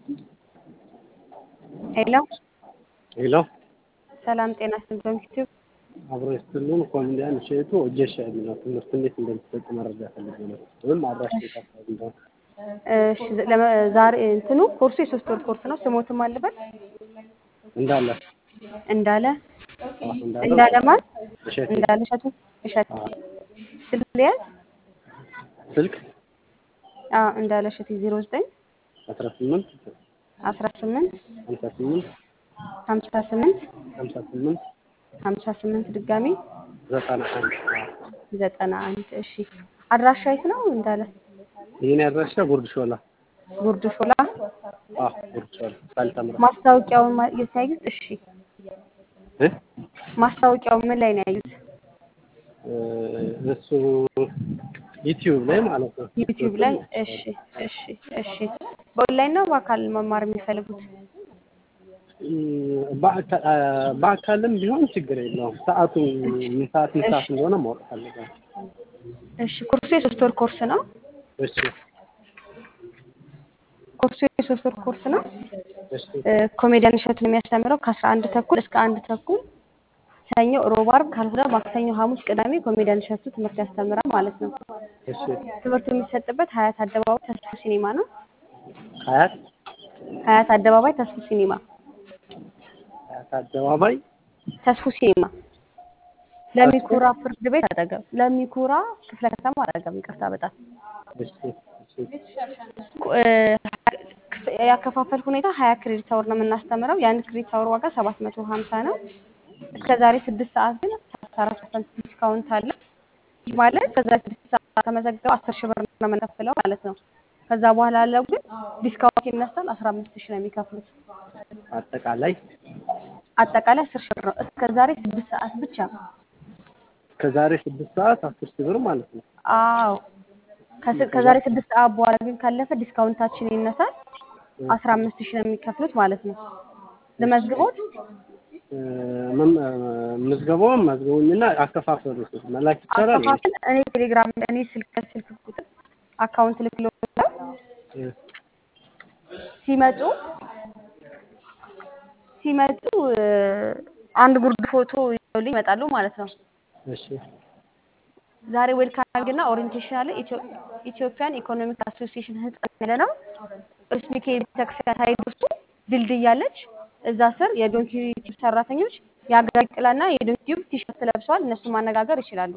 ሄሎ ሄሎ ሰላም ጤና ይስጥልኝ። ዩቲዩብ አብሮ ይስጥልን። ኮሜዲያን እሸቱ ወጌሻ የሚለው ትምህርት እንዴት እንደሚሰጥ መረጃ ፈልጌ ነው። ወይም አድራሻ የት አካባቢ እንደሆነ። እሺ ለመ- ዛሬ እንትኑ ኮርሱ የሶስት ወር ኮርስ ነው። ስሞትም አለበት እንዳለ እንዳለ አዎ፣ እንዳለ እንዳለ ማን እሸቱ እንዳለ እሸቱ እሸቱ አዎ። ስልክ ሊያዝ ስልክ አዎ እንዳለ እሸቱ ዜሮ ዘጠኝ አስራ ስምንት አስራ ስምንት ሀምሳ ስምንት ሀምሳ ስምንት ሀምሳ ስምንት ሀምሳ ስምንት ድጋሚ ዘጠና አንድ ዘጠና አንድ እሺ አድራሻ የት ነው እንዳለ ይህን ያድራሻ ጉርድ ሾላ ጉርድ ሾላ አዎ፣ ጉርድ ሾላ ሳልተምራ ማስታወቂያውን ማ- የት ነው ያዩት እሺ እ ማስታወቂያው ምን ላይ ነው ያዩት እ እሱ ዩቲዩብ ላይ ማለት ነው። ዩቲዩብ ላይ እሺ እሺ እሺ በኦንላይን ነው በአካል መማር የሚፈልጉት እ በአካ- አ፣ በአካልም ቢሆን ችግር የለውም። ሰዓቱ ምን ሰዓት ምን ሰዓት እንደሆነ ማወቅ ፈልጋለሁ። እሺ ኮርሱ የሶስት ወር ኮርስ ነው እሺ ኮርሱ የሶስት ወር ኮርስ ነው እሺ እ ኮሜዲያን እሸቱን የሚያስተምረው ከአስራ አንድ ተኩል እስከ አንድ ተኩል ሰኞ፣ ሮብ፣ ዓርብ ካልሆነ ማክሰኞ፣ ሐሙስ፣ ቅዳሜ ኮሜዲያን እሸቱ ትምህርት ያስተምራል ማለት ነው። እሺ ትምህርቱ የሚሰጥበት ሀያት አደባባይ ተስፉ ሲኒማ ነው። ሀያት ሀያት አደባባይ ተስፉ ሲኒማ ሀያት አደባባይ ተስፉ ሲኒማ ለሚኩራ ፍርድ ቤት አጠገብ ለሚኩራ ክፍለ ከተማ አጠገብ ይቅርታ በጣም እሺ እሺ እ ያከፋፈል ሁኔታ ሀያ ክሬዲት አወር ነው የምናስተምረው። የአንድ ክሬዲት አወር ዋጋ ሰባት መቶ ሀምሳ ነው። እስከ ዛሬ ስድስት ሰዓት ግን ሰላሳ አራት ፐርሰንት ዲስካውንት አለ። ይህ ማለት ከዛ ስድስት ሰዓት ከመዘገበው አስር ሺህ ብር ነው የምንከፍለው ማለት ነው። ከዛ በኋላ ያለው ግን ዲስካውንት ይነሳል። አስራ አምስት ሺህ ነው የሚከፍሉት። አጠቃላይ አጠቃላይ አስር ሺህ ብር ነው። እስከ ዛሬ ስድስት ሰዓት ብቻ። ከዛሬ ስድስት ሰዓት አስር ሺህ ብር ማለት ነው። አዎ ከስ- ከዛሬ ስድስት ሰዓት በኋላ ግን ካለፈ ዲስካውንታችን ይነሳል። አስራ አምስት ሺህ ነው የሚከፍሉት ማለት ነው። ልመዝግቦት እ፣ መም- እ፣ ምዝገባውን መዝገቡኝና አከፋፈሉ መላክ ይቻላል። አከፋፈል እኔ ቴሌግራም እኔ ስልክ ስልክ ቁጥር አካውንት ልክሎታል። እ፣ ሲመጡ ሲመጡ እ፣ አንድ ጉርድ ፎቶ ይዘውልኝ ይመጣሉ ማለት ነው። እሺ ዛሬ ዌልካሚንግ እና ኦሪንቴሽን አለ። ኢትዮ- ኢትዮጵያን ኢኮኖሚክ አሶሲዬሽን ህንጻ ያለ ነው። ቅዱስ ሚካኤል ቤተክርስቲያን ሳይደርሱ ድልድይ አለች። እዛ ስር የዶንኪ ቲዩብ ሰራተኞች የሀገር ጥላና የዶንኪ ቲዩብ ቲሸርት ለብሰዋል። እነሱን ማነጋገር ይችላሉ።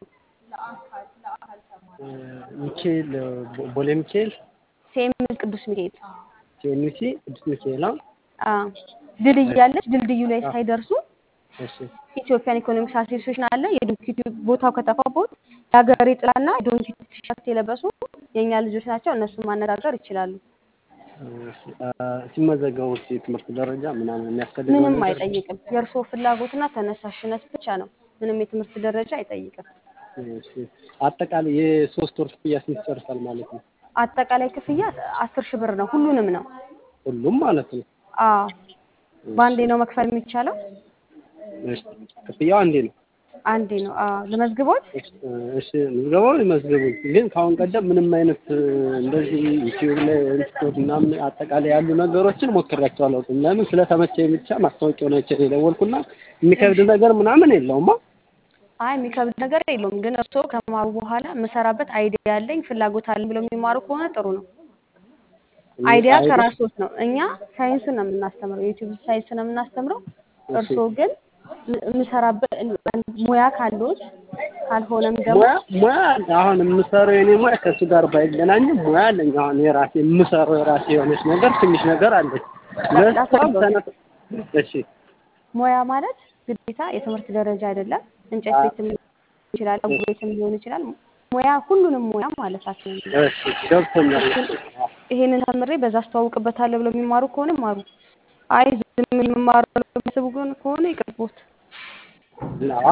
እ፣ ሚካኤል እ፣ ቦ- ቦሌ ሚካኤል ሴምስ ቅዱስ ሚካኤል ቲኤምሲ ቅዱስ ሚካኤል አዎ። አ ድልድይ አለች። ድልድዩ ላይ ሳይደርሱ እሺ ኢትዮጵያን ኢኮኖሚክስ አሶሲዬሽን አለ። የዶንኪ ቲዩብ ቦታው ከጠፋቦት የሀገሬ ጥላና የዶንኪ ቲዩብ ቲሸርት የለበሱ የእኛ ልጆች ናቸው። እነሱን ማነጋገር ይችላሉ። እሺ፣ አ፣ ሲመዘገቡ እስኪ የትምህርት ደረጃ ምናምን የሚያስፈልገው ምንም ነገር አይጠይቅም። የእርስዎ ፍላጎትና ተነሳሽነት ብቻ ነው። ምንም የትምህርት ደረጃ አይጠይቅም። እሺ፣ አጠቃላይ የሶስት ወር ክፍያ ስንት ይጨርሳል ማለት ነው? አጠቃላይ ክፍያ አስር ሺህ ብር ነው። ሁሉንም ነው። ሁሉም ማለት ነው። አዎ በአንዴ ነው መክፈል የሚቻለው። እሺ፣ ክፍያው አንዴ ነው። አንዴ ነው። አዎ ለመዝግቦት እሺ ምዝገባው ይመዝገቡኝ። ግን ከአሁን ቀደም ምንም አይነት እ፣ እንደዚህ ዩቲዩብ ላይ ኢንስቶት ምናምን አጠቃላይ ያሉ ነገሮችን ሞክሬያቸው አላውቅም። ለምን ስለተመቸኝ ብቻ ማስታወቂያውን አይቼ ነው የደወልኩና የሚከብድ ነገር ምናምን የለውማ። አይ የሚከብድ ነገር የለውም። ግን እርስዎ ከማሩ በኋላ የምሰራበት አይዲያ ያለኝ ፍላጎት አለኝ ብለው የሚማሩ ከሆነ ጥሩ ነው። አይዲያ ከራስዎት ነው። እኛ ሳይንስን ነው የምናስተምረው፣ የዩቲዩብ ሳይንስ ነው የምናስተምረው። እርስዎ ግን የምሰራበት ሙያ ካለዎት ካልሆነም ደግሞ ሙያ ሙያ አለ። አሁን የምሰራው የኔ ሙያ ከእሱ ጋር ባይገናኝም ሙያ አለኝ። አሁን የራሴ የምሰራው የራሴ የሆነች ነገር ትንሽ ነገር አለኝ። ለእሷም ተነ እሺ ሙያ ማለት ግዴታ የትምህርት ደረጃ አይደለም። እንጨት ቤትም ሊሆን ይችላል፣ ፀጉር ቤትም ሊሆን ይችላል። ሙያ ሁሉንም ሙያ ማለታችን ነው። እሺ ገብቶኛል። ይሄንን ተምሬ በዛ አስተዋውቅበታለሁ ብለው የሚማሩ ከሆነ ማሩ። አይ ዝም ብሎ የሚማሩ የሚያስቡ ከሆነ ይቅርቦት። ላ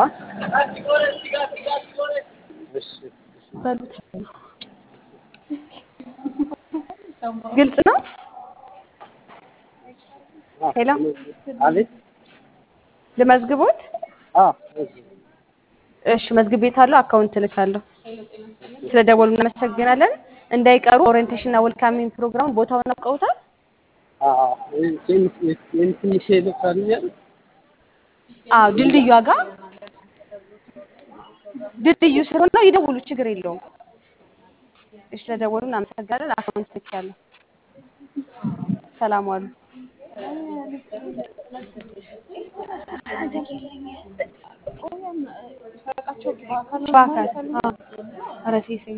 እሺ በሉት። ግልጽ ነው። ሄሎ አቤት ልመዝግቦት? አ እሺ መዝግቤታለሁ። አካውንት እልካለሁ። ስለ ደወሉ እናመሰግናለን። እንዳይቀሩ ኦሪየንቴሽን እና ዌልካሚንግ ፕሮግራም ቦታውን አውቀውታል? አ ትንሽ ይልካል ያሉት አዎ ድልድዩ ጋር ድልድዩ ስለሆነ ይደውሉ፣ ችግር የለውም። እሺ ስለደወሉ እናመሰግናለን። አካውንት ልኬያለሁ። ሰላም ዋሉ። በአካል አዎ። ኧረ ሴት